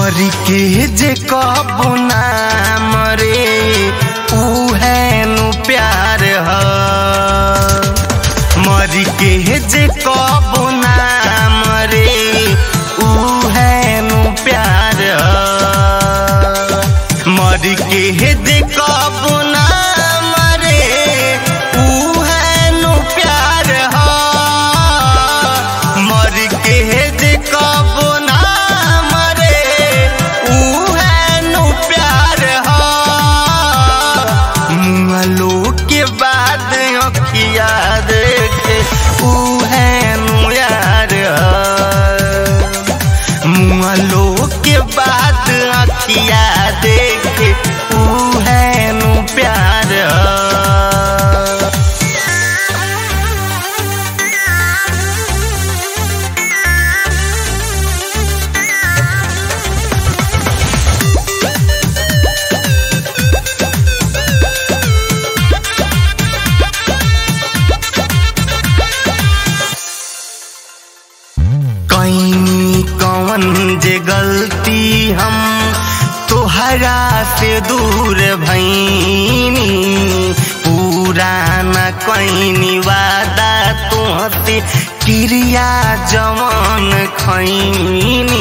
मरी के जे कबो ना मरे उहे नु प्यार ह मरी के जे कबो ना मरे उहे नु प्यार ह मरी के जे कबो ना मरे उहे नु प्यार ह मरी के जे कबो ना मरे उहे नु प्यार ह मुँहलो के बाद अखिया देखे उहे नु यार ह मुँहलो के बाद अखिया देखे उहे नु प्यार ह कहीं कौन जे गलती हम तोहरा से दूर भैनी पूरा न कहीं वादा तुहसे क्रिया जवान खैनी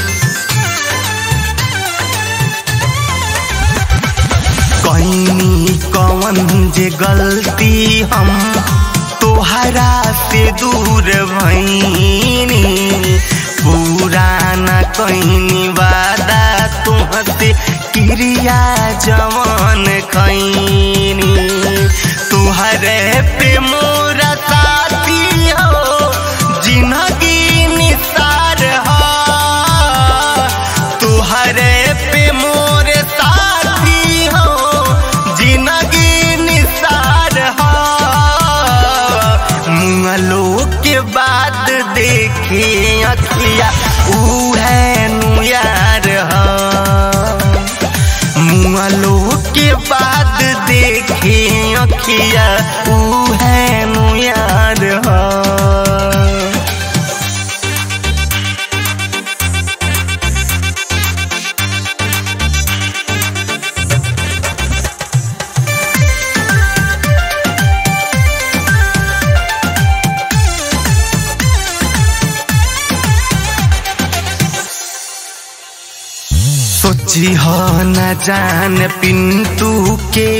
कहीं कौन जे गलती हम तोहरा से दूर भैनी पूरा न कहीं वादा तुहसे क्रिया जवान खैनी तुहरे पे मोरा साथी हो जिंदगी निसार हो तुहरे पे मोरे साथी हो जिंदगी निसार हो मुँहलो के बाद देखे अखिया उहे नु यार हो मुँहलो के बाद देखे अखिया उहे नु यार हो सोची हो न जान पिंटू के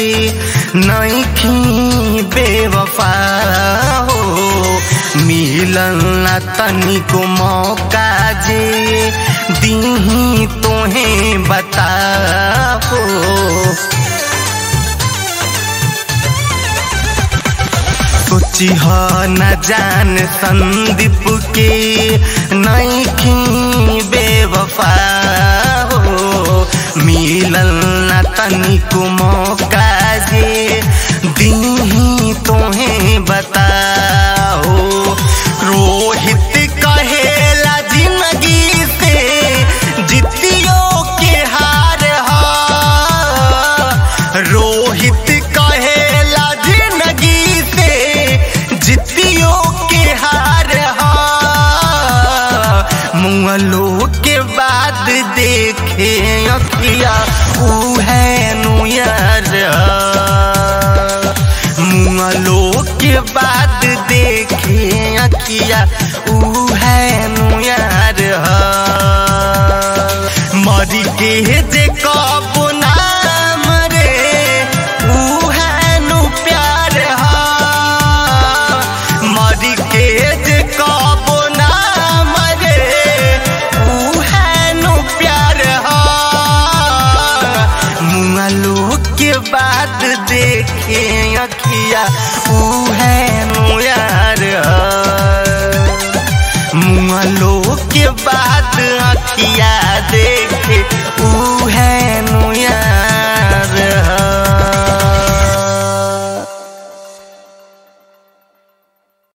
नईखी बेवफा हो मिलन न तनिको मौका जे दीही तोहे बता हो सोची हो न जान संदीप के नईखी बेवफा हो मिलल न तनिको मौका जे दीही तोहे बताओ रोहित कहेला जिंदगी से जितियो के हार हा रोहित कहेला जिंदगी से जितियो के हार हा मुंगलो के बाद देखे अखिया उहे नु यार मुंगलो के बाद देखे अखिया ऊ